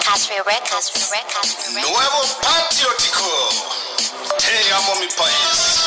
Cashmere Records. Records. Nuevo patriótico. Te amo mi país.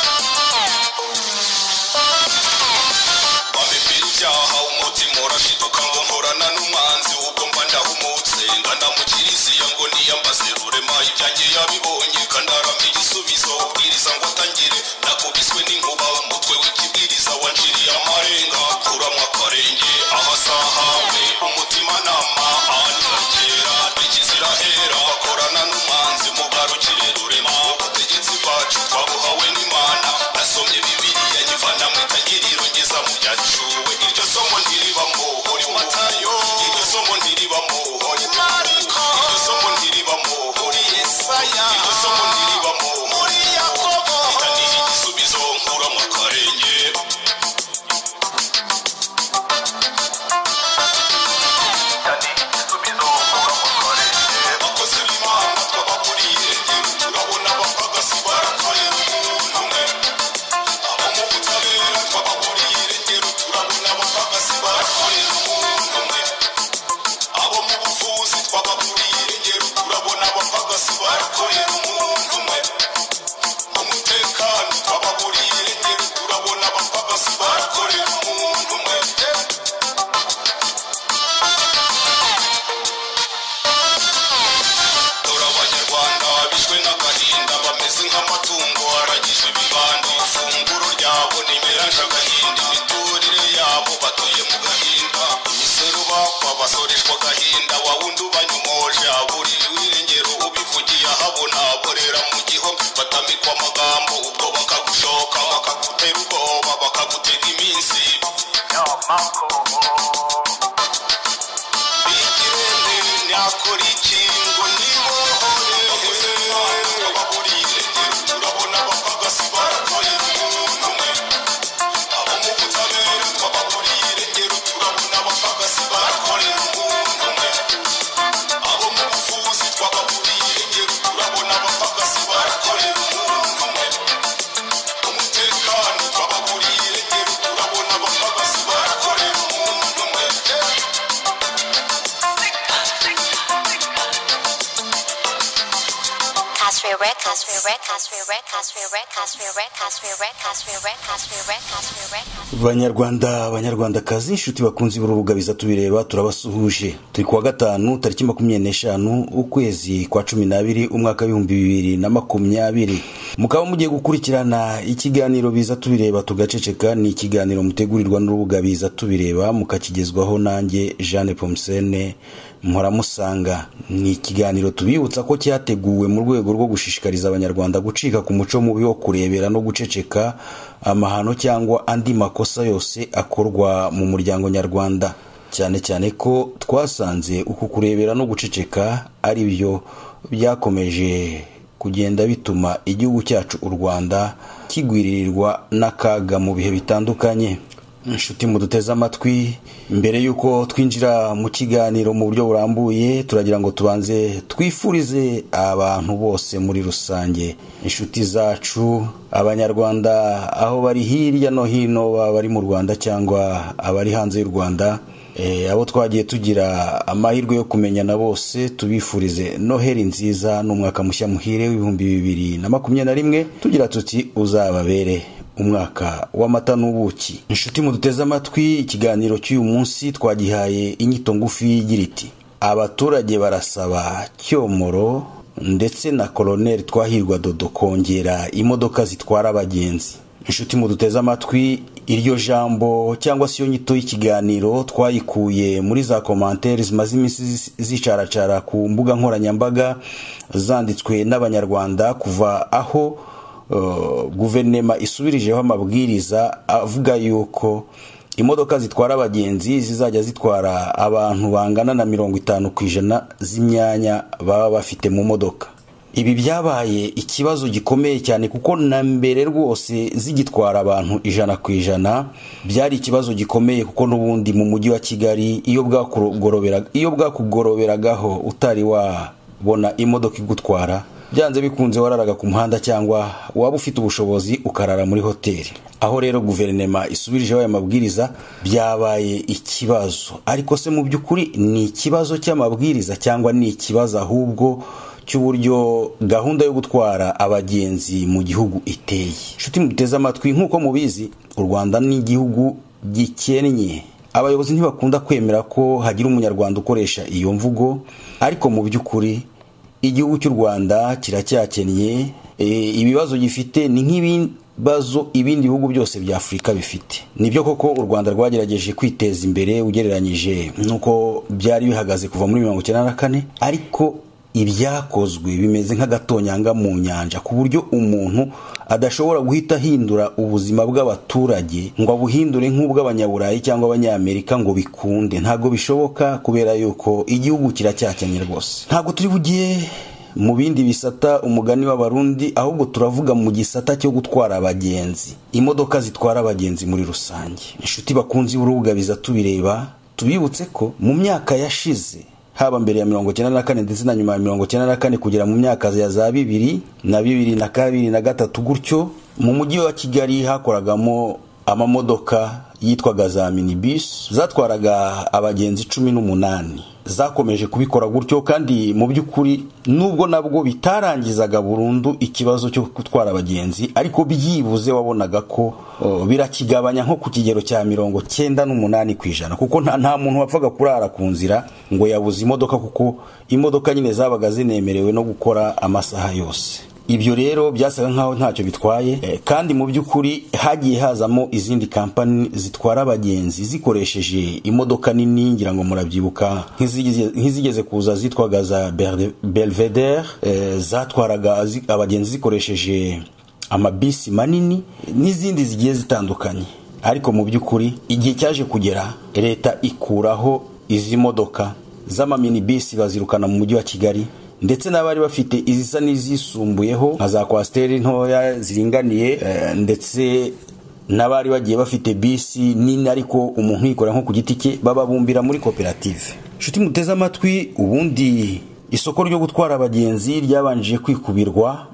Babibira ibyaha umutima urashiduka ngo nkorana n'umwanzi ubwo mba ndahumutse ngana mu kiriziya ngo niyambaze rurema ibyanjye yabibonye kandaramira igisubizo ubwiriza ngo atangire nakubiswe n'inkuba umutwe w'ikibwiriza wanciriye amarenga kuramwa akarenge ahasahawe umutima nama ahanyagera ikizira hera bakorana n'umwanzi mugarukire rurema ubutegetsi bwacu twabuhawe n'imana nasomye bibiliya nyivana mu itangiriro ngeza mu byacuwe iryo somo ntiribamo uri matayo iryo somo ntiribamo uri mariko iryo somo ntiribamo uri yesaya iryo somo ntiribamo muri yakobo itangije igisubizo nkura mu karenge abakozi b'imana twabaguriye turabona abapagasi barakorera umuntu umwe abo mu butabera twabaguriye irengero turabona abapagasi barakorera umuntu umwe abo mu buvuzi twabaguriye irengero turabona abapagasi barakorera umuntu umwe mu mutekano twabaguriye irengero turabona abapagasi barakorera umuntu umwe dore abanyarwanda bishwe n'agahinda bameze nk'amatungo aragijwe ibibando ifunguro ryabo ntiberanje agahinda imiturire yabo batuye mu gahinda imisoro bapfa basoreshwa agahinda wawundi ubanyomoje aburira irengero ubivugiye ahabona aborera mu gihome batamikwa amagambo ubwo bakagushoka bakagutera ubwoba bakagutega iminsi bigirende nakora iki ngo nibohore abaguriye turabona abapagasi barakoye umuntu umwe abo mu butabera twabaguriye irengero turabona abapagasi barakorera umuntu umwe abo mu buvuzi twabaguriye irengero turabona abapagasi barakorera umuntu umwe umutekano twabaguriye irengero turabona abapagasi barakorera umuntu umwe Cashmere Records. Cashmere Records. Cashmere Records. Cashmere Records. Records. banyarwanda banyarwandakazi inshuti bakunze b'urubuga biza tubireba turabasuhuje turi kuwa gatanu tariki makumyabiri n'eshanu ukwezi kwa cumi n'abiri umwaka w'ibihumbi bibiri na makumyabiri mukaba mugiye gukurikirana ikiganiro biza tubireba tugaceceka ni ikiganiro mutegurirwa n'urubuga biza tubireba mukakigezwaho nanjye jeanne pomsene mpora ni ikiganiro tubibutsa ko cyateguwe mu rwego rwo gushishikariza abanyarwanda gucika ku muco mubi wo kurebera no guceceka amahano cyangwa andi makosa yose akorwa mu muryango nyarwanda cyane cyane ko twasanze uku kurebera no guceceka ari byo byakomeje kugenda bituma igihugu cyacu u rwanda kigwiririrwa n'akaga mu bihe bitandukanye inshuti muduteze amatwi mbere y'uko twinjira mu kiganiro mu buryo burambuye turagira ngo tubanze twifurize abantu bose muri rusange inshuti zacu abanyarwanda aho bari hirya no hino baba bari mu rwanda cyangwa abari hanze y'u rwanda Eh, abo twagiye tugira amahirwe yo kumenyana bose tubifurize noheri nziza n'umwaka mushya muhire w'ibihumbi bibiri na makumyabiri na rimwe tugira tuti uzababere umwaka w'amata n'ubuki inshuti muduteze amatwi ikiganiro cy'uyu munsi twagihaye inyito ngufi igira iti abaturage barasaba cyomoro ndetse na koroneri twahirwa dodo kongera imodoka zitwara abagenzi inshuti muduteze amatwi iryo jambo cyangwa se iyo nyito y'ikiganiro twayikuye muri za komantere zimaze iminsi zis- zicaracara ku mbuga nkoranyambaga zanditswe n'abanyarwanda kuva aho Uh, guverinoma isubirijeho amabwiriza avuga yuko imodoka zitwara abagenzi zizajya zitwara abantu bangana na mirongo itanu ku ijana z'imyanya baba bafite mu modoka ibi byabaye ikibazo gikomeye cyane kuko na mbere rwose zigitwara abantu ijana ku ijana byari ikibazo gikomeye kuko n'ubundi mu mujyi wa kigali iyo bwakugorobera- iyo bwakugoroberagaho utari wabona imodoka igutwara byanze bikunze wararaga ku muhanda cyangwa waba ufite ubushobozi ukarara muri hoteli aho rero guverinema isubirijeho aya mabwiriza byabaye ikibazo ariko se mu by'ukuri ni ikibazo cy'amabwiriza cyangwa ni ikibazo ahubwo cy'uburyo gahunda yo gutwara abagenzi mu gihugu iteye inshuti muteze amatwi nk'uko mubizi u rwanda ni igihugu gikennye abayobozi ntibakunda kwemera ko hagira umunyarwanda ukoresha iyo mvugo ariko mu by'ukuri igihugu cy'u rwanda kiracyakennye ibibazo gifite ni nk'ibibazo ibindi bihugu byose bya afurika bifite nibyo koko u rwanda rwagerageje kwiteza imbere ugereranyije n'uko byari bihagaze kuva muri mirongo icyenda na kane ariko ibyakozwe bimeze nk'agatonyanga mu nyanja ku buryo umuntu adashobora guhita ahindura ubuzima bw'abaturage ngo abuhindure nk'ubw'abanyaburayi cyangwa abanyamerika ngo bikunde ntabwo bishoboka kubera yuko igihugu kiracyakennye rwose ntabwo turi bugiye mu bindi bisata umugani w'abarundi ahubwo turavuga mu gisata cyo gutwara abagenzi imodoka zitwara abagenzi muri rusange inshuti bakunze urubuga bizatubireba tubibutse ko mu myaka yashize haba mbere ya mirongo icyenda na kane ndetse na nyuma ya mirongo icyenda na kane kugera mu myaka ya za bibiri na bibiri na kabiri na gatatu gutyo mu mujyi wa kigali hakoragamo amamodoka yitwaga za minibus zatwaraga abagenzi cumi n'umunani zakomeje kubikora gutyo kandi mu by'ukuri nubwo nabwo bitarangizaga burundu ikibazo cyo gutwara abagenzi ariko byibuze wabonaga ko oh, birakigabanya nko ku kigero cya mirongo cyenda n'umunani ku ijana kuko nta, nta muntu wapfaga kurara ku nzira ngo yabuze imodoka kuko imodoka nyine zabaga zinemerewe no gukora amasaha yose ibyo rero byasaga nkaho ntacyo bitwaye eh, kandi mu by'ukuri hagiye hazamo izindi kampani zitwara abagenzi zikoresheje imodoka nini ngira ngo murabyibuka nk'izigeze kuza zitwaga za belvedere eh, zatwaraga zi, abagenzi zikoresheje amabisi manini n'izindi zigiye zitandukanye ariko mu by'ukuri igihe cyaje kugera leta ikuraho izi modoka z'amaminibisi bazirukana mu mujyi wa kigali ndetse n'abari bafite izisa n'izisumbuyeho nka za kwasiteri ntoya ziringaniye ndetse n'abari bagiye bafite bisi nini ariko umuntu yikorera nko ku giti cye bababumbira muri koperative inshuti muteze amatwi ubundi isoko ryo gutwara abagenzi ryabanjije kwikubirwa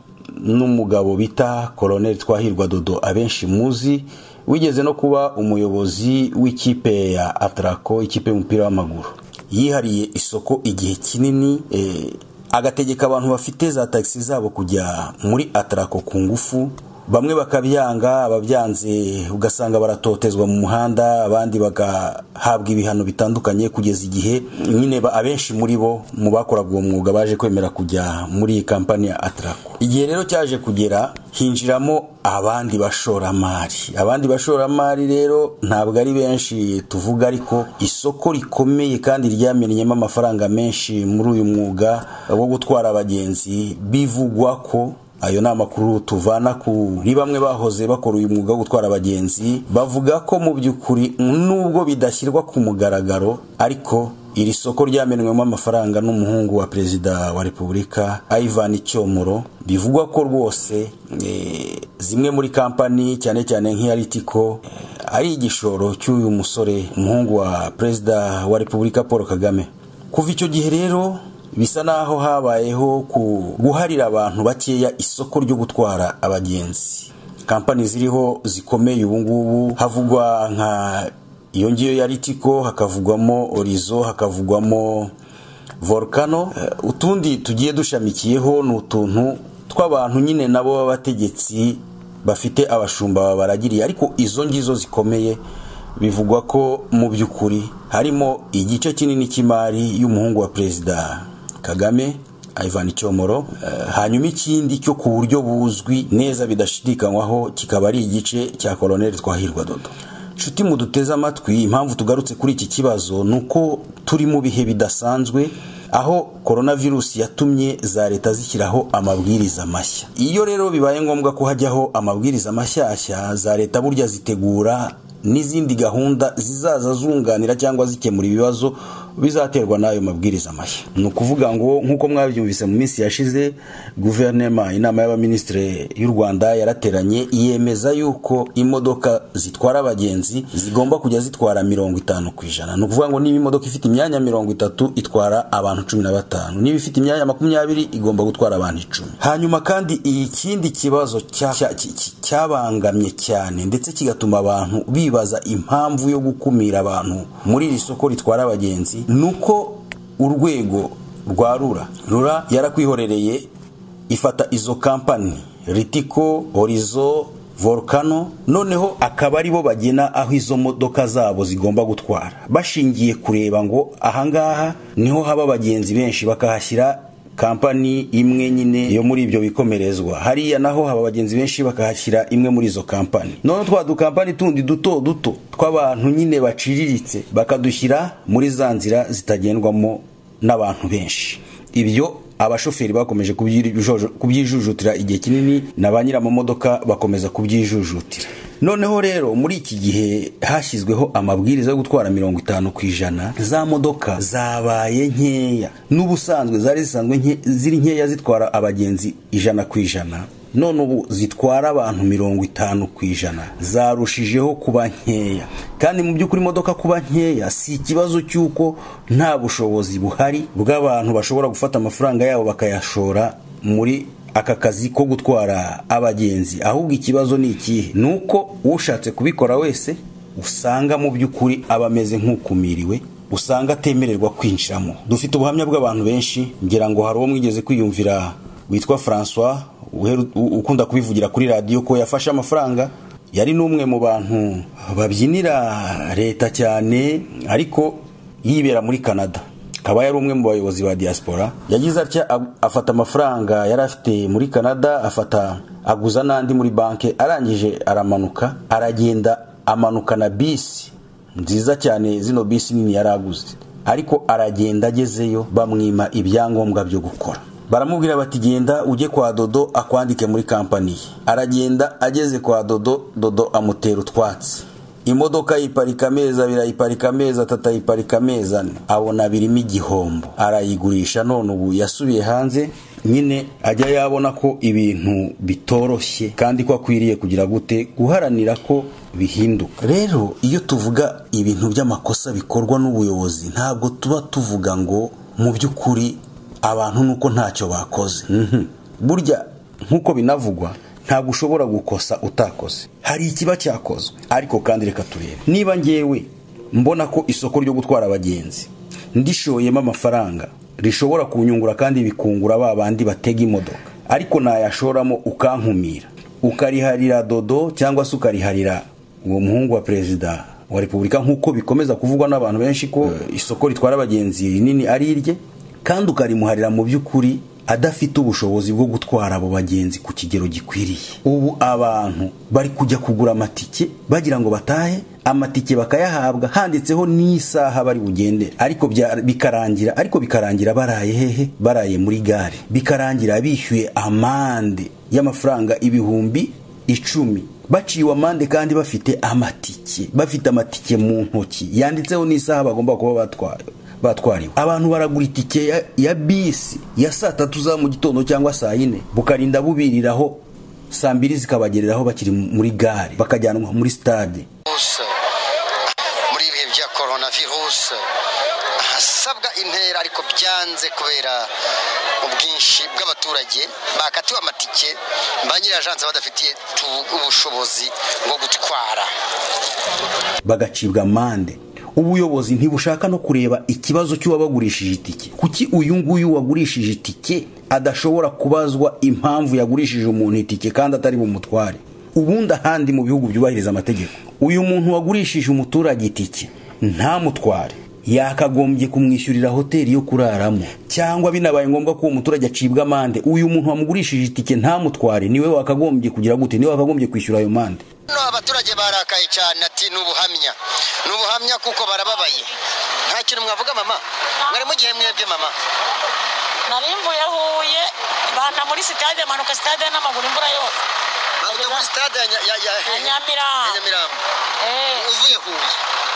n'umugabo bita koroneli twahirwa dodo abenshi muzi wigeze no kuba umuyobozi w'ikipe ya atarako ikipe y'umupira w'amaguru yihariye isoko igihe kinini agategeka abantu bafite za tagisi zabo kujya muri atarako ku ngufu bamwe bakabyanga ababyanze ugasanga baratotezwa mu muhanda abandi bagahabwa ibihano bitandukanye kugeza igihe nyine abenshi muri bo mu bakoraga uwo mwuga baje kwemera kujya muri iyi kampani ya atarako igihe rero cyaje kugera hinjiramo abandi bashoramari abandi bashoramari rero ntabwo ari benshi tuvuga ariko isoko rikomeye kandi ryamenyemo amafaranga menshi muri uyu mwuga wo gutwara abagenzi bivugwa ko ayo ni amakuru tuvana kuri bamwe bahoze bakora uyu mwuga wo gutwara abagenzi bavuga ko mu by'ukuri nubwo bidashyirwa ku mugaragaro ariko iri soko ryamenywemo amafaranga n'umuhungu wa perezida wa repubulika Ivan Cyomoro bivugwa ko rwose zimwe muri kampani cyane cyane nk'iya Ritiko ari igishoro cy'uyu musore umuhungu wa perezida wa repubulika Paul Kagame kuva icyo gihe rero bisa naho habayeho guharira abantu bakeya isoko ryo gutwara abagenzi kampani ziriho zikomeye ubungubu havugwa nka iyo ngiyo ya ritiko hakavugwamo orizo hakavugwamo volcano utundi tugiye dushamikiyeho ni utuntu tw'abantu nyine nabo b'abategetsi bafite abashumba babaragiriye ariko izo ngizo zikomeye bivugwa ko mu by'ukuri harimo igice kinini cy'imari y'umuhungu wa perezida kagame Ivan Cyomoro uh, hanyuma ikindi cyo ku buryo buzwi neza bidashidikanywaho kikaba ari igice cya Colonel Twahirwa Dodo Nshuti muduteze amatwi impamvu tugarutse kuri iki kibazo nuko turi mu bihe bidasanzwe aho coronavirus yatumye za leta zishyiraho amabwiriza mashya iyo rero bibaye ngombwa ko hajyaho amabwiriza mashyashya za leta burya zitegura n'izindi gahunda zizaza zunganira cyangwa zikemura ibibazo bizaterwa n'ayo mabwiriza mashya ni ukuvuga ngo nk'uko mwabyumvise mu minsi yashize guverinema inama y'abaminisitiri y'u rwanda yarateranye yemeza yuko imodoka zitwara abagenzi zigomba kujya zitwara mirongo itanu ku ijana ni ukuvuga ngo niba imodoka ifite imyanya mirongo itatu itwara abantu cumi na batanu niba ifite imyanya makumyabiri igomba gutwara abantu icumi hanyuma kandi ikindi kibazo cya- cya- cya- cyabangamye cyane ndetse kigatuma abantu bibaza impamvu yo gukumira abantu muri iri soko ritwara abagenzi ni uko urwego rwa rura rura yarakwihorereye ifata izo kampani ritiko horizo volcano noneho akaba aribo bagena aho izo modoka zabo zigomba gutwara bashingiye kureba ngo ahangaha niho haba abagenzi benshi bakahashyira kampani imwe nyine yo muri ibyo bikomerezwa hariya naho haba abagenzi benshi bakahashyira imwe muri izo kampani noneho twa dukampani tundi duto duto tw'abantu nyine baciriritse bakadushyira muri za nzira zitagendwamo n'abantu benshi ibyo abashoferi bakomeje kubyijojo- kubyijujutira igihe kinini na ba nyiramamodoka bakomeza kubyijujutira noneho rero muri iki gihe hashyizweho amabwiriza yo gutwara mirongo itanu ku ijana za modoka zabaye nkeya n'ubusanzwe zari zisanzwe nke- ziri nkeya zitwara abagenzi ijana ku ijana none ubu zitwara abantu mirongo itanu ku ijana zarushijeho kuba nkeya kandi mu by'ukuri imodoka kuba nkeya si ikibazo cy'uko nta bushobozi buhari bw'abantu bashobora gufata amafaranga yabo bakayashora muri aka kazi ko gutwara abagenzi ahubwo ikibazo ni ikihe ni uko ushatse kubikora wese usanga mu by'ukuri aba ameze nk'ukumiriwe usanga atemererwa kwinjiramo dufite ubuhamya bw'abantu benshi ngira ngo hari uwo mwigeze kwiyumvira witwa francois uheru- u- ukunda kubivugira kuri radiyo ko yafashe amafaranga yari n'umwe mu bantu babyinira leta cyane ariko yibera muri canada akaba yari umwe mu bayobozi ba diaspora yagize atya ab- afata amafaranga yari afite muri canada afata aguza n'andi muri banki arangije aramanuka aragenda amanuka na bisi nziza cyane zino bisi nini yari aguze ariko aragenda agezeyo bamwima ibyangombwa byo gukora baramubwira bati genda ujye kwa dodo akwandike muri kampani ye aragenda ageze kwa dodo dodo amutera utwatsi imodoka ayiparika amezi abiri ayiparika amezi atatu ayiparika amezi ane abona birimo igihombo arayigurisha none ubu yasubiye hanze nyine ajya yabona ko ibintu bitoroshye kandi ko akwiriye kugira gute guharanira ko bihinduka rero iyo tuvuga ibintu by'amakosa bikorwa n'ubuyobozi ntabwo tuba tuvuga ngo mu by'ukuri abantu nuko ntacyo bakoze Mhm. burya nk'uko binavugwa ntabwo ushobora gukosa utakoze hari ikiba cyakozwe ariko kandi reka turebe niba ngewe mbona ko isoko ryo gutwara abagenzi ndishoyemo amafaranga rishobora kunyungura kandi bikungura ba bandi batega imodoka ariko nayashoramo ukankumira ukariharira dodo cyangwa se ukariharira uwo muhungu wa perezida wa repubulika nk'uko bikomeza kuvugwa n'abantu benshi ko eh, isoko ritwara abagenzi rinini ari irye kandi ukarimuharira mu by'ukuri adafite ubushobozi bwo gutwara abo bagenzi ku kigero gikwiriye ubu abantu bari kujya kugura amatike bagira ngo batahe amatike bakayahabwa handitseho n'isaha bari bugendere ariko bya- bikarangira ariko bikarangira baraye hehe baraye muri gare bikarangira bishyuye amande y'amafaranga ibihumbi icumi baciwe amande kandi bafite amatike bafite amatike mu ntoki yanditseho n'isaha bagomba kuba batwaye batwariwe abantu baragura itike ya, ya bisi ya saa tatu za mu gitondo cyangwa saa yine bukarinda bubiriraho saa mbiri zikabagereraho bakiri muri gare bakajyanwa muri stade virusi muri ibihe bya korona virusi hasabwa intera ariko byanze kubera ubwinshi bw'abaturage bakatiwe amatike ba nyiri ajanse badafitiye tu- ubushobozi bwo gutwara bagacibwa amande ubuyobozi ntibushaka no kureba ikibazo cy'uwabagurishije itike kuki uyu nguyu wagurishije itike adashobora kubazwa impamvu yagurishije umuntu itike kandi atari bumutware ubundi ahandi mu bihugu byubahiriza amategeko uyu muntu wagurishije umuturage itike ntamutware yakagombye kumwishyurira hoteli yo kuraramo cyangwa binabaye ngombwa ko uwo muturage acibwa amande uyu muntu wamugurishije itike ntamutware niwe wakagombye kugira gute niwe wakagombye kwishyura ayo mande no abaturage barakaye cyane ati ni ubuhamya ni ubuhamya kuko barababaye nta kintu mwavuga mama mwari mugihe mwebwe mama nari mvuye huye banta muri sitade manuka sitade n'amaguru imvura yose Mwavuga muri stade ya Nya- ya- ya- Ya Nyamirambo. ya Nyamirambo Eh, uvuye huye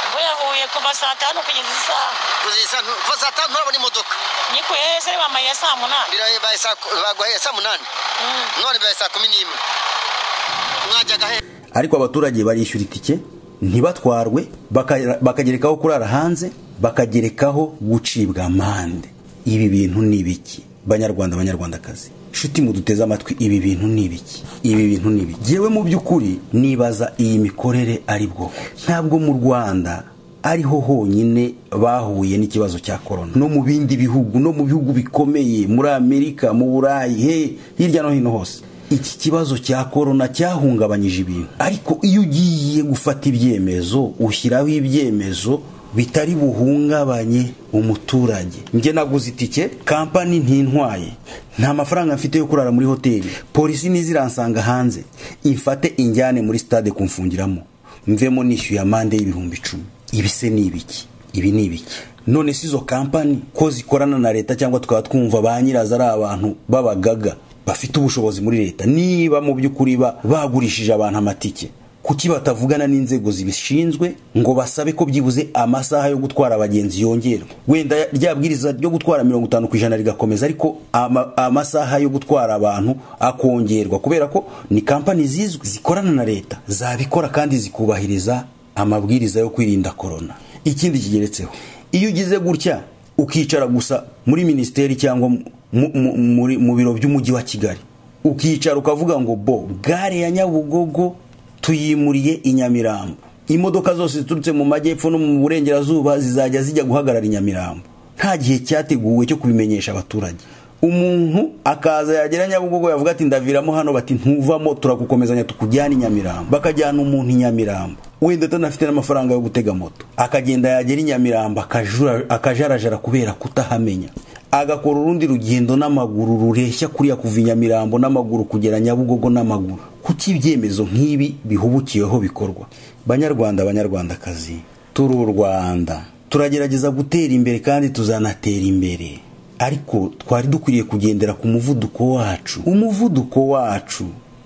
mvuye mvuye huye kuva saa tanu kugeza isaha kugeza ntu- kuva saa tanu nturabona imodoka ni ku heza bamaye saa munani Biraye baye saa ku- baguhaye saa munani none bibaye saa kumi n'imwe mwajyaga he ariko abaturage barishyura itike ntibatwarwe baka- bakagerekaho kurara hanze bakagerekaho gucibwa amande ibi bintu ni ibiki banyarwanda banyarwandakazi nshuti muduteze amatwi ibi bintu ni ibiki ibi bintu ni ibiki yewe mu by'ukuri nibaza iyi mikorere ari bwo ntabwo mu rwanda ariho honyine bahuye n'ikibazo cya korona no mu bindi bihugu no mu bihugu bikomeye muri amerika mu burayi he hirya no hino hose iki kibazo cya korona cyahungabanyije ibintu ariko iyo ugiye gufata ibyemezo ushyiraho ibyemezo bitari buhungabanye umuturage njye naguze itike kampani ntintwaye nta mafaranga mfite yo kurara muri hoteli polisi ntiziransanga hanze imfate injyane muri stade kumfungiramo mvemo nishyuye amande y'ibihumbi icumi ibi se ni ibiki ibi ni ibiki none si izo kampani ko zikorana na leta cyangwa tukaba twumva ba nyirazo ari abantu b'abagaga bafite ubushobozi muri leta niba mu by'ukuri ba- bagurishije abantu amatike kuki batavugana n'inzego zibishinzwe ngo basabe ko byibuze amasaha yo gutwara abagenzi yongerwa wenda rya bwiriza ryo gutwara mirongo itanu ku ijana rigakomeza ariko ama- amasaha yo gutwara abantu akongerwa kubera ko ni kampani zizwi zikorana na leta zabikora kandi zikubahiriza amabwiriza yo kwirinda korona ikindi kigeretseho iyo ugize gutya ukicara gusa muri minisiteri cyangwa mu- mu- muri- mu biro by'umujyi wa kigali ukicara ukavuga ngo bo gare ya nyabugogo tuyimuriye i nyamirambo imodoka zose ziturutse mu majyepfo no mu burengerazuba zizajya zijya guhagarara i nyamirambo nta gihe cyateguwe cyo kubimenyesha abaturage umuntu akaza yagera nyabugogo yavuga ati ndaviramo hano bati ntuvamo turagukomezanya tukujyana i nyamirambo bakajyana umuntu i nyamirambo wenda atanafite n'amafaranga yo gutega moto akagenda yagera i nyamirambo akajura- akajarajara kubera kutahamenya agakora urundi rugendo n'amaguru rureshya kuriya kuva i nyamirambo n'amaguru kugera nyabugogo n'amaguru kuki ibyemezo nk'ibi bihubukiweho bikorwa banyarwanda banyarwandakazi turi u rwanda turagerageza gutera imbere kandi tuzanatera imbere ariko twari dukwiriye kugendera ku muvuduko wacu umuvuduko wacu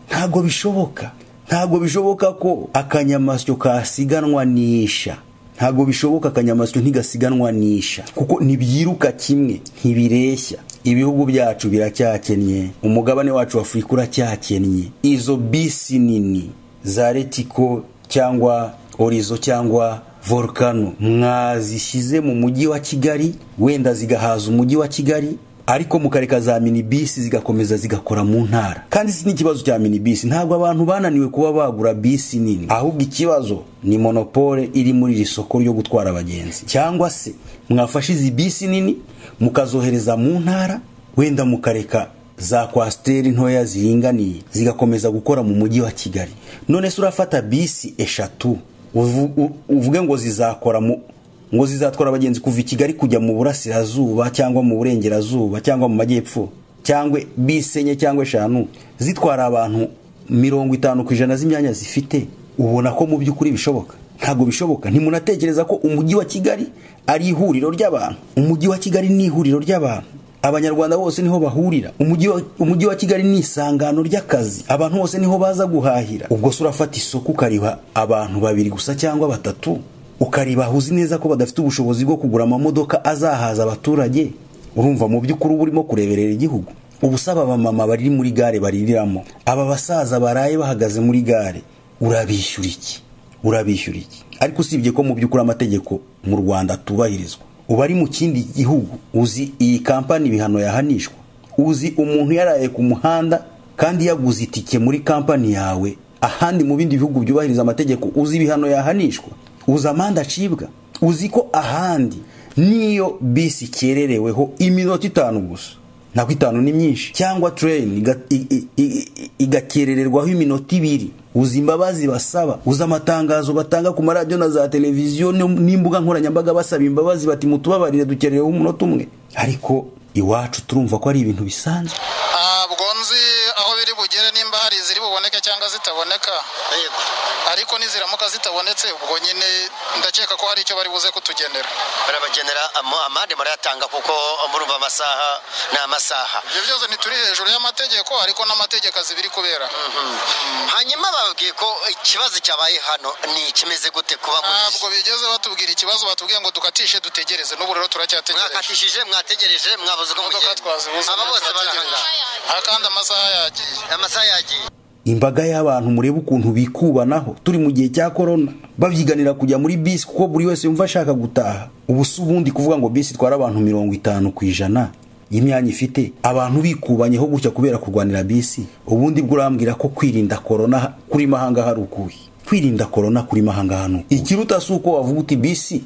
ntago bishoboka ntago bishoboka ko akanyamasyo kasiganwa n'isha ntabwo bishoboka akanyamasyo ntigasiganwa n'isha kuko ntibyiruka kimwe ntibireshya ibihugu byacu biracyakennye umugabane wacu wa afurika uracyakennye izo bisi nini za retiko cyangwa orizo cyangwa volcano mwazishyize mu mujyi wa kigali wenda zigahaza umujyi wa kigali ariko mukareka za minibisi zigakomeza zigakora mu ntara kandi si n'ikibazo cya minibisi ntabwo abantu bananiwe kuba bagura bisi nini ahubwo ikibazo ni monopole iri muri iri soko ryo gutwara abagenzi cyangwa se mwafashe izi bisi nini mukazohereza mu ntara wenda mukareka za kwasiteri ntoya ziringaniye zigakomeza gukora mu mujyi wa kigali none se urafata bisi eshatu uvu- u- uvuge ngo zizakora mu ngo zizatwara abagenzi kuva i kigali kujya mu burasirazuba cyangwa mu burengerazuba cyangwa mu majyepfo cyangwa bisi enye cyangwa eshanu zitwara abantu mirongo itanu ku ijana z'imyanya zifite ubona ko mu by'ukuri bishoboka ntabwo bishoboka ntimunatekereza ko umujyi wa kigali ari ihuriro ry'abantu umujyi wa kigali ni ihuriro ry'abantu abanyarwanda bose niho bahurira umujyi wa- umujyi wa kigali ni isangano ry'akazi abantu bose niho baza guhahira ubwo se urafata isoko ukariha abantu babiri gusa cyangwa batatu ukaribaha uzi neza ko badafite ubushobozi bwo kugura amamodoka azahaza abaturage urumva mu by'ukuri uba urimo kureberera igihugu uba usaba abamama bari muri gare baririramo aba basaza baraye bahagaze muri gare urabishyura iki urabishyura iki ariko usibye ko mu by'ukuri amategeko mu rwanda atubahirizwa uba ari mu kindi gihugu uzi iyi kampani ibihano yahanishwa uzi umuntu yaraye ku muhanda kandi yaguze itike muri kampani yawe ahandi mu bindi bihugu byubahiriza amategeko uzi ibihano yahanishwa uzi amande acibwa uzi ko ahandi niyo bisi ikerereweho iminota itanu gusa nako itanu ni myinshi cyangwa tureyini iga- i- i- i- i- igakerererwaho iminota ibiri uzi imbabazi basaba uzi amatangazo batanga ku maradiyo na za televiziyo no- n'imbuga nkoranyambaga basaba imbabazi bati mutubabarire dukereyeho umunota umwe ariko iwacu turumva ko ari ibintu bisanzwe ntabwo nzi aho biri bugere nimba hari iziri bu buboneke cyangwa zitaboneka yego ariko niziramuka zitabonetse ubwo nyine ndakeka ko hari icyo bari buze kutugenera barabagenera ama- amande murayatanga kuko murumva amasaha ni amasaha ibyo byose ntituri hejuru y'amategeko ariko n'amategeko azi ibiri kubera hanyuma bababwiye ko ikibazo cyabaye hano ni ikimeze gute kuba ntabwo bigeze batubwira ikibazo batubwiye ngo dukatishe dutegereze n'ubu rero turacyategereje mwakatishije mwategereje mwabuze uko imodoka mugenda twazibuze aba bose turategereje. barahangaha aha kandi amasaha yagiye amasaha yagiye imbaga y'abantu mureba ukuntu bikubanaho turi mu gihe cya korona babyiganira kujya muri bisi kuko buri wese yumva ashaka gutaha ubu si ubundi kuvuga ngo bisi itwara abantu mirongo itanu ku ijana y'imyanya ifite abantu bikubanyeho gutya kubera kurwanira bisi ubundi bwo urambwira ko kwirinda korona kuri mahanga hari ukuhe kwirinda korona kuri mahanga hano ikiruta si uko wavuga uti bisi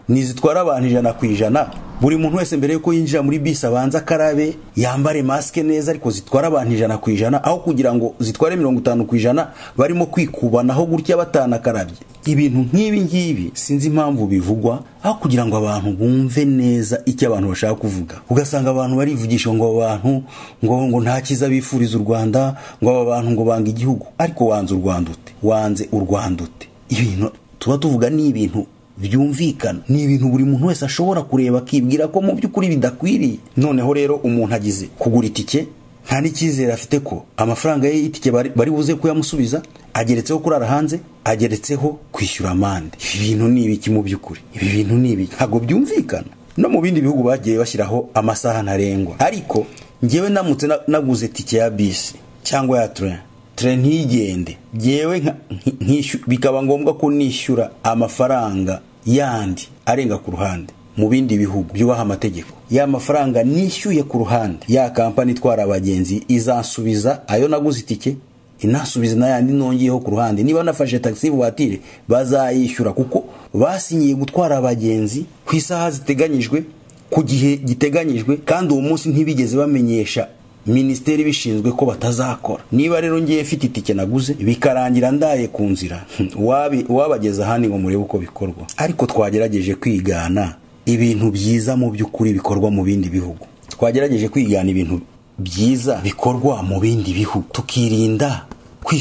ntizitwara abantu ijana ku ijana buri muntu wese mbere yuko yinjira muri bisi abanza akarabe yambare masike neza ariko zitwara abantu ijana ku ijana aho kugira ngo zitware mirongo itanu ku ijana barimo kwikubanaho gutya batanakarabye ibintu nk'ibi ngibi sinzi impamvu bivugwa aho kugira ngo abantu bumve neza icyo abantu bashaka kuvuga ugasanga abantu barivugisha ngo aba bantu ngo ngo nta cyiza bifuriza u rwanda ngo aba bantu ngo banga igihugu ariko wanze u rwanda ute wanze u rwanda ute ibintu tuba tuvuga ni ibintu byumvikana ni ibintu buri muntu wese ashobora kureba akibwira ko mu by'ukuri bidakwiriye noneho rero umuntu agize kugura itike nta n'icyizere afite ko amafaranga ye y'itike bari bari buze kuyamusubiza ageretseho kurara hanze ageretseho kwishyura amande ibi bintu ni ibiki mu by'ukuri ibi bintu ni ibiki ntabwo byumvikana no mu bindi bihugu bagiye bashyiraho amasaha ntarengwa ariko ngewe ndamutse na- naguze tike ya bisi cyangwa ya tren tire ntigende yewe nka- nki- nkishu- bikaba ngombwa ko nishyura amafaranga yandi arenga ku ruhande mu bindi bihugu byubaha amategeko ya mafaranga nishyuye ku ruhande ya kampani itwara abagenzi izansubiza ayo naguze itike inasubiza n'ayandi nongeyeho ku ruhande niba nafashe taxi vuwatire bazayishyura kuko basinyiye gutwara abagenzi ku isaha ziteganyijwe ku gihe giteganyijwe kandi uwo munsi ntibigeze bamenyesha minisiteri bishinzwe ko batazakora niba rero ngiye mfite itike naguze bikarangira ndaye ku nzira hmm, wabi- wabageza ahandi ngo murebe uko bikorwa ariko twagerageje kwigana ibintu byiza mu by'ukuri bikorwa mu bindi bihugu twagerageje kwigana ibintu byiza bikorwa mu bindi bihugu tukirinda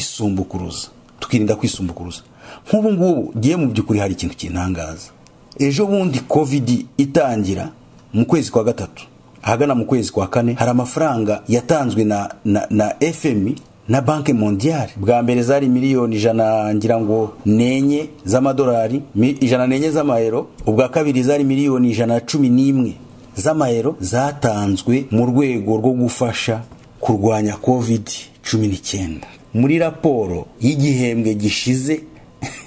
kwisumbukuruza tukirinda kwisumbukuruza nk'ubu ngubu ngiye mu by'ukuri hari ikintu kintangaza ejo bundi kovidi itangira mu kwezi kwa gatatu ahagana mu kwezi kwa kane hari amafaranga yatanzwe na, na, na fmi na banki mondiale bwa mbere zari miliyoni ijana ngira ngo nenye z'amadolari mi- ijana nenye z'amayero ubwa kabiri zari miliyoni ijana cumi n'imwe z'amayero zatanzwe mu rwego rwo gufasha kurwanya covid cumi n'icyenda muri raporo y'igihembwe gishize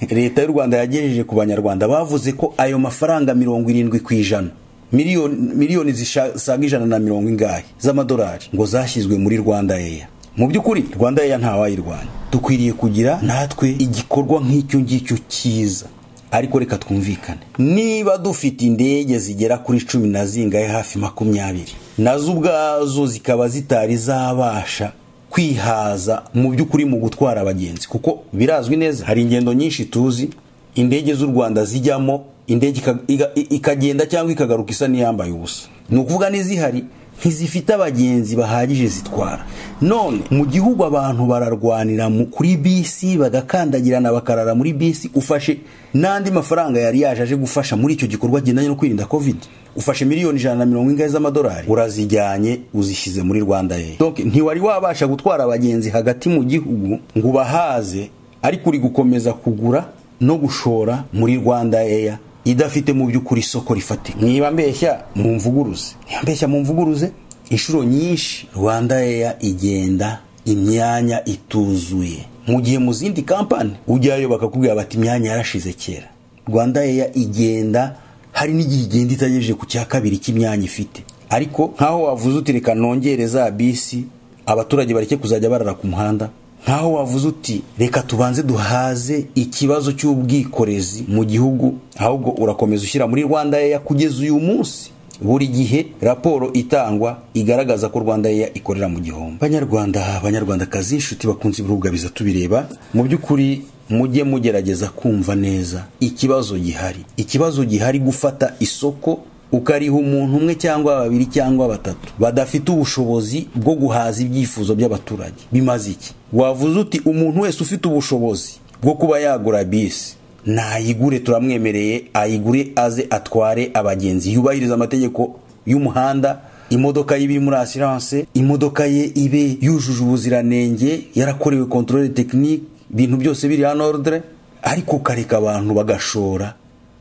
leta y'u rwanda yagejeje ku banyarwanda bavuze ko ayo mafaranga mirongo irindwi ku ijana miliyoni miliyoni zisaga ijana na mirongo ingahe z'amadolari ngo zashyizwe muri rwanda eya mu by'ukuri rwanda eya ntawayirwanya dukwiriye kugira natwe igikorwa nk'icyo ngicyo cyiza ariko reka twumvikane niba dufite indege zigera kuri cumi na zingahe hafi makumyabiri nazo ubwazo zikaba zitari zabasha kwihaza mu by'ukuri mu gutwara abagenzi kuko birazwi neza hari ingendo nyinshi tuzi indege z'u rwanda zijyamo indege ika- iga- i- ikagenda cyangwa ikagaruka isa n'iyambaye ubusa ni ukuvuga n'izihari ntizifite abagenzi bahagije zitwara none mu gihugu abantu bararwanira mu- kuri bisi bagakandagirana bakarara muri bisi ufashe n'andi mafaranga yari yaje aje gufasha muri icyo gikorwa kigendanye no kwirinda covid ufashe miliyoni ijana na mirongo ingahe z'amadolari urazijyanye uzishyize muri rwanda ye donc ntiwari wabasha gutwara abagenzi hagati mu gihugu ngo ubahaze ariko uri gukomeza kugura no gushora muri rwanda eya idafite mu by'ukuri isoko rifatika niba mbeshya mumvuguruze niba mbeshya mumvuguruze inshuro nyinshi rwanda eya igenda imyanya ituzuye mu gihe mu zindi kampani ujyayo bakakubwira bati imyanya yarashize kera rwanda eya igenda hari n'igihe igenda itagejeje ku cya kabiri cy'imyanya ifite ariko nk'aho wavuze uti reka nongere za bisi abaturage bareke kuzajya barara ku muhanda nk'aho wavuze uti reka tubanze duhaze ikibazo cy'ubwikorezi mu gihugu ahubwo urakomeza ushyira muri rwanda yeya kugeza uyu munsi buri gihe raporo itangwa igaragaza ko rwanda yeya ikorera mu gihombo banyarwanda banyarwandakazi inshuti bakunze biza tubireba mu by'ukuri mujye mugerageza kumva neza ikibazo gihari ikibazo gihari gufata isoko ukariha umuntu umwe cyangwa babiri cyangwa batatu badafite ubushobozi bwo guhaza ibyifuzo by'abaturage bimaze iki wavuze uti umuntu wese ufite ubushobozi bwo kuba yagura bisi nayigure turamwemereye ayigure aze atware abagenzi yubahirize amategeko y'umuhanda imodoka ye iba iri muri asiranse imodoka ye ibe yujuje ubuziranenge yarakorewe kontorore tekinike ibintu byose biri hano orudire ariko ukareka abantu bagashora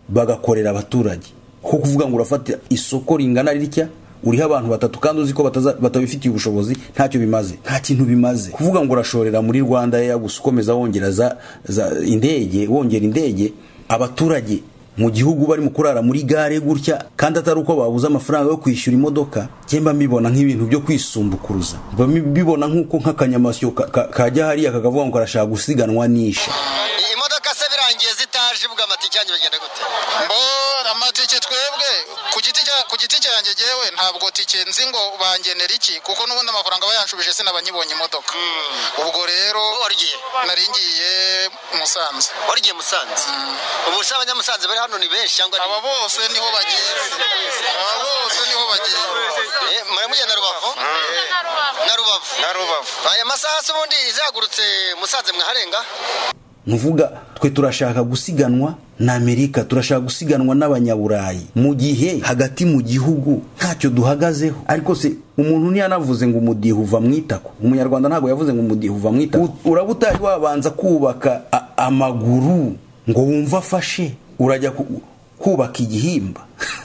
bagakorera abaturage ko kuvuga ngo urafata isoko ringana ritya uriho abantu batatu kandi uzi ko bataza- batabifitiye ubushobozi ntacyo bimaze nta kintu bimaze kuvuga ngo urashorera muri rwanda ya gusa ukomeza wongera za, za indege wongera indege abaturage mu gihugu barimo kurara muri gare gutya kandi atari uko babuze amafaranga yo kwishyura imodoka cyemba mbibona nk'ibintu byo kwisumbukuruza mba mbibona nk'uko nk'akanyamasyo ka- ka- kajya hariya kakavuga ngo karashaka gusiganwa nisha iyi modoka se birangiye zitaje ubwo amatike yanjye bagenda gute mbo amatike twebwe ku giti cya- ku giti cyanjye jyewe ntabwo tike nzi ngo bangenera iki kuko n'ubundi amafaranga bayanshubije sinabanyibonye imodoka ubwo rero Wowe wari ugiye? nari ngiye musanze wari ugiye musanze ubu se abanyamusanze bari hano ni benshi cyangwa aba bose niho bagiye aba bose niho bagiye Eh, muramujya na rubavu na rubavu na rubavu aya masaha se ubundi izahagurutse musanze mwaharenga nuvuga twe turashaka gusiganwa na amerika turashaka gusiganwa n'abanyaburayi mu gihe hagati mu gihugu ntacyo duhagazeho ariko se umuntu ntiyanavuze ngo umudiho uva mu itako umunyarwanda ntabwo yavuze ngo umudiho uva mu itako U- uraba utari wabanza kubaka a- amaguru ngo wumve afashe urajya ku- kubaka igihimba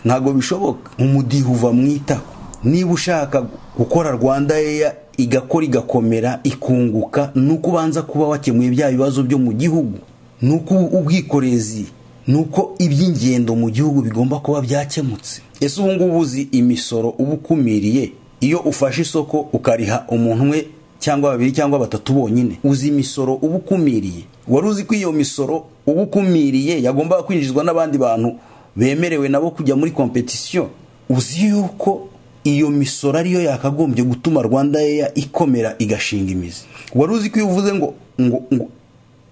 ntabwo bishoboka umudiho uva mu itako niba ushaka gukora rwanda eya igakora igakomera ikunguka ni uko ubanza kuba wakemuye bya bibazo byo mu gihugu ni uko ubwikorezi ni uko iby'ingendo mu gihugu bigomba kuba byakemutse ese ubu ngubu uzi imisoro uba ukumiriye iyo ufashe isoko ukariha umuntu umwe cyangwa babiri cyangwa batatu bonyine uzi imisoro uba ukumiriye wari uzi ko iyo misoro uba ukumiriye yagombaga kwinjizwa n'abandi bantu bemerewe nabo kujya muri kompetisiyo uzi yuko iyo misoro ariyo yakagombye gutuma rwanda Air ikomera igashinga imizi wari uzi ko iyo uvuze ngo ngo ngo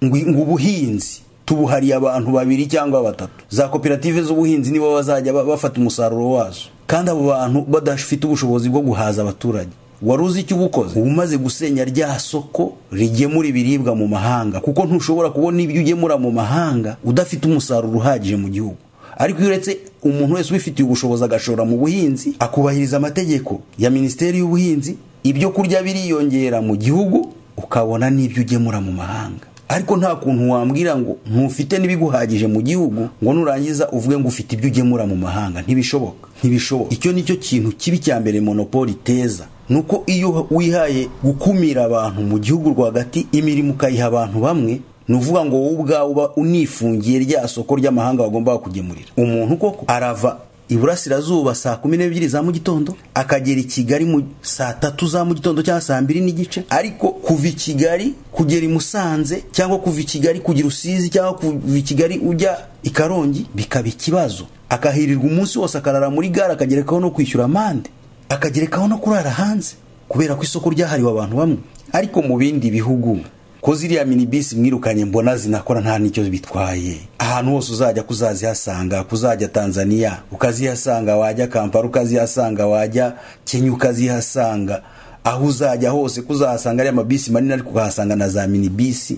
ngo ngo ubuhinzi tubuhariye abantu babiri cyangwa batatu za koperative z'ubuhinzi nibo bazajya ba- bafata umusaruro wazo kandi abo bantu badafite ubushobozi bwo guhaza abaturage wari uzi icyo uba ukoze uba umaze gusenya rya soko rigemura ibiribwa mu mahanga kuko ntushobora kubona ibyo ugemura mu mahanga udafite umusaruro uhagije mu gihugu ariko iyo uretse umuntu wese ubifitiye ubushobozi agashora mu buhinzi akubahiriza amategeko ya minisiteri y'ubuhinzi ibyo kurya biriyongera mu gihugu ukabona n'ibyo ugemura mu mahanga ariko nta kuntu wambwira ngo ntufite n'ibiguhagije mu gihugu ngo nurangiza uvuge ngo ufite ibyo ugemura mu mahanga ntibishoboka ntibishoboka icyo nicyo kintu kibi cya mbere monopoli iteza nuko iyo wihaye gukumira abantu mu gihugu rwagati imirimo ukayiha abantu bamwe ni uvuga ngo wowe ubwawe uba unifungiye rya soko ry'amahanga bagomba kugemurira umuntu koko arava iburasirazuba saa kumi n'ebyiri za mu gitondo akagera i kigali mu saa tatu za mu gitondo cyangwa saa mbiri n'igice ariko kuva i kigali kugera i musanze cyangwa kuva i kigali kugera usizi cyangwa kuva i kigali ujya i karongi bikaba ikibazo akahirirwa umunsi wose akarara muri gare akagerekaho no kwishyura amande akagerekaho no kurara hanze kubera ko isoko ryahariwe abantu bamwe ariko mu bindi bihugu ko ziriya minibisi mwirukanye mbona zinakora nta n'icyo bitwaye ahantu hose uzajya kuzazihasanga kuzajya tanzania ukazihasanga wajya kampala ukazihasanga wajya kenya ukazihasanga aho uzajya hose kuzahasanga ariya mabisi manini ariko ukahasanga na za minibisi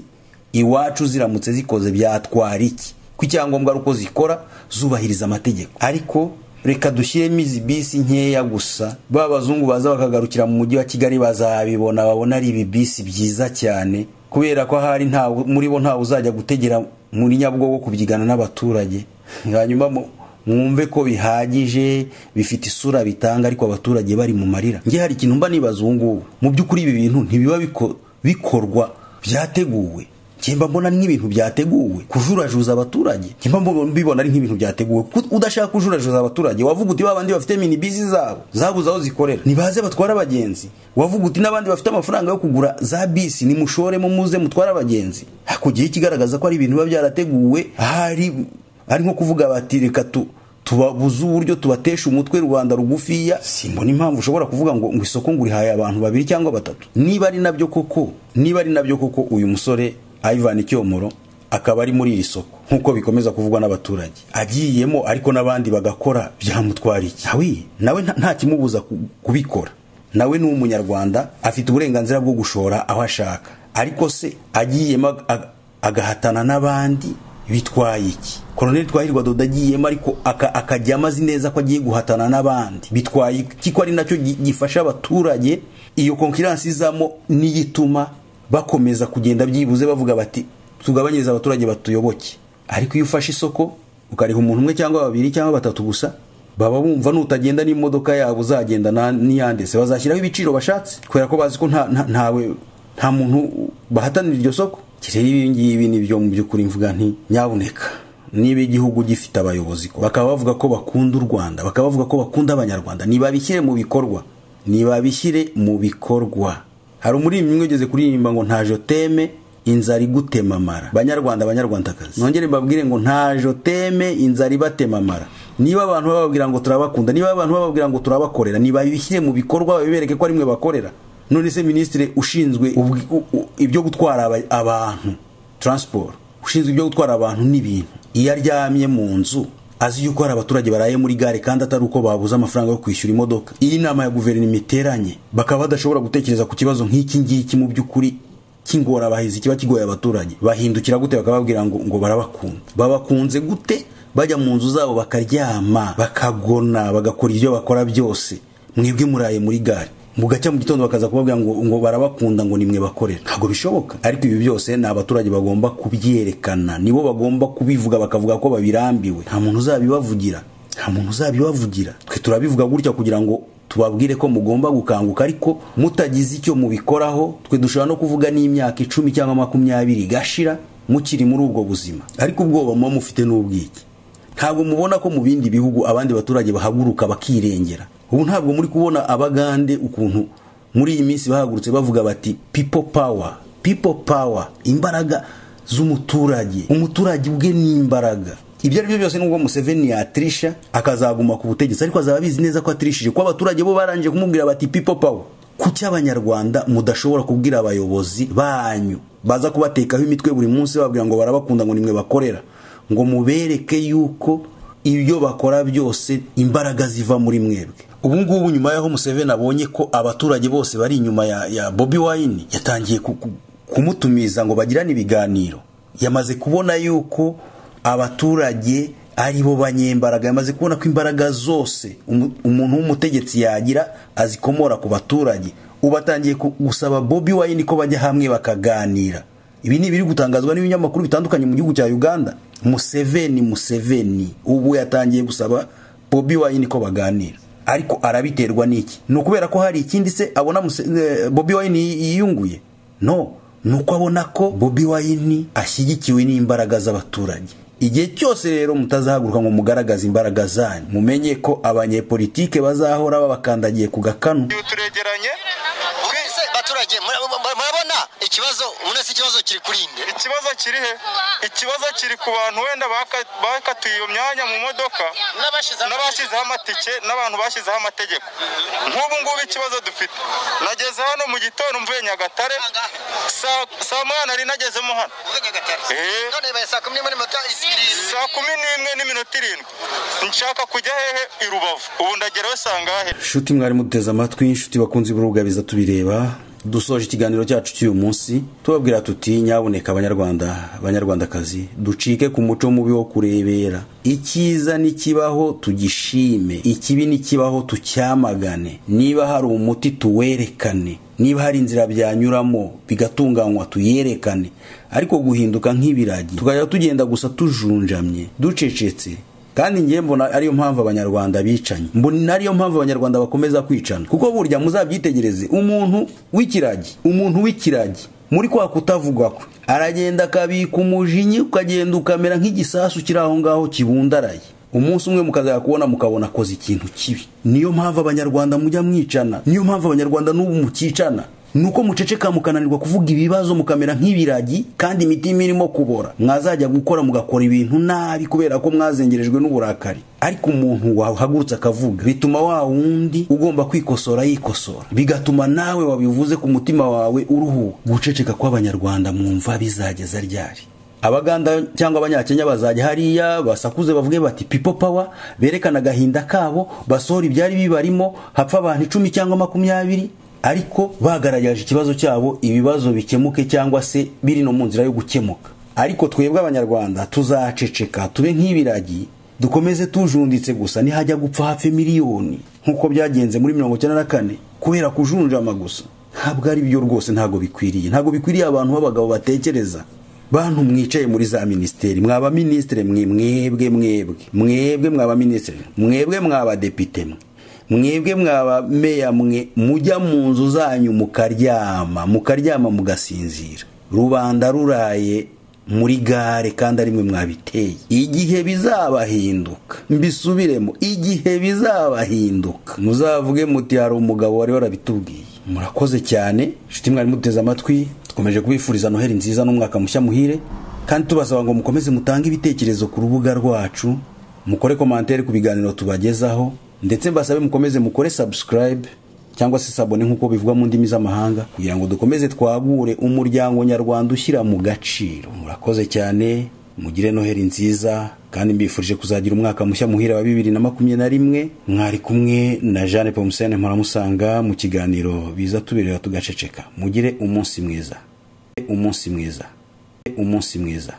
iwacu ziramutse zikoze byatwara iki ko icyangombwa ari uko zikora zubahiriza amategeko ariko reka dushyiremo izi bisi nkeya gusa ba bazungu baza bakagarukira mu mujyi wa kigali bazabibona babona ari ibi bisi byiza cyane kubera ko ahari nta muri bo ntawe uzajya gutegera muri nyabugogo kubyigana n'abaturage hanyuma mu- mwumve ko bihagije bifite isura bitanga ariko abaturage bari mu marira nge hari ikintu mba nibaza ubu ngubu mu by'ukuri ibi bintu ntibiba biko- bikorwa byateguwe Kimba mbona ni nk'ibintu byateguwe kujurajuza abaturage kimba mbona mbibona ari nk'ibintu byateguwe kuko udashaka kujurajuza abaturage wavuga uti babandi bafite mini bizi zabo zabuze aho zikorera nibaze batwara abagenzi wavuga uti n'abandi bafite amafaranga yo kugura za bisi nimushoremo muze mutware abagenzi hakugiye ikigaragaza ko ari ibintu biba byarateguwe ahari ari nko kuvuga bati reka tu tubabuze uburyo tubatesha umutwe rwanda rugufiya simbona impamvu ushobora kuvuga ngo ngo isoko ngo urihaye abantu babiri cyangwa batatu niba ari nabyo koko niba ari nabyo koko uyu musore ivan icyomoro akaba ari muri iri soko nk'uko bikomeza kuvugwa n'abaturage agiyemo ariko n'abandi bagakora byamutwara iki hawi nawe nta- nta kimubuza ku- kubikora nawe ni umunyarwanda afite uburenganzira bwo gushora aho ashaka ariko se agiyemo ag- ag- agahatana n'abandi bitwaye iki koroneli twahirwa dodo agiyemo ariko aka- akajya amazi neza ko agiye guhatana n'abandi bitwaye iki ko ari nacyo gi- gifasha abaturage iyo konkiransi izamo niyo ituma bakomeza kugenda byibuze bavuga bati tugabanyirize abaturage batuyoboke ariko iyo ufashe isoko ukariha umuntu umwe cyangwa babiri cyangwa batatu gusa baba bumva nutagenda n'imodoka yabo uzagenda na- n'iyanditse bazashyiraho ibiciro bashatse kubera ko bazi ko nta- nta- ntawe nta muntu bahatanira iryo soko Iki rero ibi ngibi ni byo mu by'ukuri mvuga nti nyabuneka niba igihugu gifite abayobozi ko bakaba bavuga ko bakunda u Rwanda bakaba bavuga ko bakunda abanyarwanda nibabishyire mu bikorwa nibabishyire mu bikorwa hari umuririmbyi umwe ugeze kuririmba ngo nta joteme inzara igutemamara banyarwanda banyarwandakazi nongere mbabwire ngo nta joteme inzara ibatemamara niba abantu bababwira ngo turabakunda niba abantu bababwira ngo turabakorera nibabishyire mu bikorwa babibereke ko ari mwe bakorera none se minisitiri ushinzwe ubwi- u- u- ibyo gutwara aba- abantu taransiporo ushinzwe ibyo gutwara abantu n'ibintu iyo aryamye mu nzu azi yuko hari abaturage baraye muri gare kandi atari uko babuze amafaranga yo kwishyura imodoka iyi nama ya guverinoma iteranye bakaba badashobora gutekereza ku kibazo nk'iki ngiki mu by'ukuri cy'ingorabahizi kiba kigoye abaturage bahindukira gute bakababwira ngo ngo barabakunda babakunze gute bajya mu nzu zabo bakaryama bakagona bagakora ibyo bakora byose mwebwe muraye muri gare mugacya mu gitondo bakaza kubabwira ngo ngo barabakunda ngo nimwe bakorera ntabwo bishoboka ariko ibi byose ni abaturage bagomba kubyerekana nibo bagomba kubivuga bakavuga ko babirambiwe nta muntu uzabibavugira nta muntu uzabibavugira twe turabivuga gutya kugira ngo tubabwire ko mugomba gukanguka ariko mutagize icyo mubikoraho twe dushobora no kuvuga n'imyaka icumi cyangwa makumyabiri igashira mukiri muri ubwo buzima ariko ubwoba muba mufite n'ubwiki ntabwo mubona ko mu bindi bihugu abandi baturage bahaguruka bakirengera ubu ntabwo muri kubona abagande ukuntu muri iyi minsi bahagurutse bavuga bati people power people power imbaraga z'umuturage umuturage ubwe ni imbaraga ibyo ari byo byose nubwo Museveni yatirisha akazaguma ku butegetsi ariko azaba abizi neza ko atirishije ko abaturage bo barangije kumubwira bati people power kuki abanyarwanda mudashobora kubwira abayobozi banyu baza kubatekaho imitwe buri munsi bababwira ngo barabakunda ngo nimwe bakorera ngo mubereke yuko ibyo bakora byose imbaraga ziva muri mwebwe ubu ngubu nyuma y'aho museveni abonye ko abaturage bose bari inyuma ya, ya bobi wayini yatangiye ku- ku- kumutumiza ngo bagirane ibiganiro yamaze kubona yuko abaturage ari bo banyembaraga yamaze kubona ko imbaraga zose umu- umuntu w'umutegetsi yagira azikomora ku baturage ubu atangiye ku- gusaba bobi wayini ko bajya hamwe bakaganira ibi ni ibiri gutangazwa n'ibinyamakuru bitandukanye mu gihugu cya uganda museveni museveni ubu yatangiye gusaba bobi wayini ko baganira ariko arabiterwa n'iki ni ukubera ko hari ikindi se abona Muse- eh, bobi wayini yiyunguye no ni uko abona ko bobi wayini ashyigikiwe n'imbaraga z'abaturage igihe cyose rero mutazahaguruka ngo mugaragaze imbaraga zanyu mumenye ko abanyepolitike bazahora babakandagiye ku gakanu turegeranye twese baturage mura- mura- murabona ikibazo murese ikibazo kiri kuri nde ikibazo kiri he ikibazo kiri ku bantu wenda baka- bakatiye iyo myanya mu modoka n'abashyizeho amatike n'abantu bashyizeho amategeko nk'ubu ngubu ikibazo dufite nageze hano mu gitondo mvuye nyagatare saa saa moya nari nagezemo hano Eh. none baye saa kumi n'imwe n'iminota isirindwi saa kumi n'imwe n'iminota irindwi nshaka kujya hehe i rubavu ubu ndageraho sangahe nshuti mwari muduteze amatwi inshuti bakunzi b'urugabiza tubireba dusoje ikiganiro cyacu cy'uyu munsi tubabwira tuti nyabuneka abanyarwanda banyarwandakazi ducike ku muco mubi wo kurebera icyiza nikibaho tugishime ikibi nikibaho tucyamagane niba hari umuti tuwerekane niba hari inzira byanyuramo bigatunganywa tuyerekane ariko guhinduka nk'ibiragi tukajya tugenda gusa tujunjamye ducecetse kandi ngiye mbona ariyo mpamvu abanyarwanda bicanye mbona ariyo mpamvu abanyarwanda bakomeza kwicana kuko burya muzabyitegereze umuntu w'ikiragi umuntu w'ikiragi muri kwa kutavugwa kwe aragenda akabika umujinya ukagenda ukamera nk'igisasu kiri aho ngaho kibundaraye umunsi umwe mukazajya kubona mukabona akoze ikintu kibi niyo mpamvu abanyarwanda mujya mwicana niyo mpamvu abanyarwanda n'ubu mukicana nuko muceceka mukananirwa kuvuga ibibazo mukamera nk'ibiragi kandi imitima irimo kubora mwazajya gukora mugakora ibintu nabi kubera ko mwazengerejwe n'uburakari ariko umuntu wahagurutse akavuga bituma wa wundi ugomba kwikosora yikosora bigatuma nawe wabivuze ku mutima wawe uruhuka guceceka kw'abanyarwanda mwumva bizageza ryari abaganda cyangwa abanyakenya bazajya hariya basakuze bavuge bati pipo pawa berekana agahinda kabo basohora ibyari bibarimo hapfa abantu icumi cyangwa makumyabiri ariko bagaragaje ikibazo cyabo ibibazo bikemuke cyangwa se biri no mu nzira yo gukemuka ariko twebwe abanyarwanda tuzaceceka tube nk'ibiragi dukomeze tujunditse gusa nihajya gupfa hafi miliyoni nk'uko byagenze muri mirongo icyenda na kane kubera kujunjama gusa ntabwo ari byo rwose ntabwo bikwiriye ntabwo bikwiriye abantu b'abagabo batekereza bantu mwicaye muri za minisiteri mwaba minisitiri mwe mwebwe mwebwe mwebwe mwaba minisitiri mwebwe mwaba depite mwe mwebwe mwaba meya mwe mujya mu nzu zanyu mukaryama mukaryama mugasinzira rubanda ruraye muri gare kandi ari mwe mwabiteye igihe bizabahinduka mbisubiremo igihe bizabahinduka muzavuge muti hari umugabo wari warabitubwiye murakoze cyane inshuti mwari muteze amatwi dukomeje kubifuriza noheli nziza n'umwaka mushya muhire kandi tubasaba ngo mukomeze mutange ibitekerezo ku rubuga rwacu mukore komantere ku biganiro tubagezaho ndetse mbasabe mukomeze mukore subscribe cyangwa se sabone nk'uko bivugwa mu ndimi z'amahanga kugira ngo dukomeze twagure umuryango nyarwanda ushyira mu gaciro murakoze cyane mugire noheli nziza kandi mbifurije kuzagira umwaka mushya muhira wa bibiri na makumyabiri na rimwe mwari kumwe na jeanne pomusene mparamusanga mu kiganiro biza tuberera tugaceceka mugire umunsi mwiza umunsi mwiza umunsi mwiza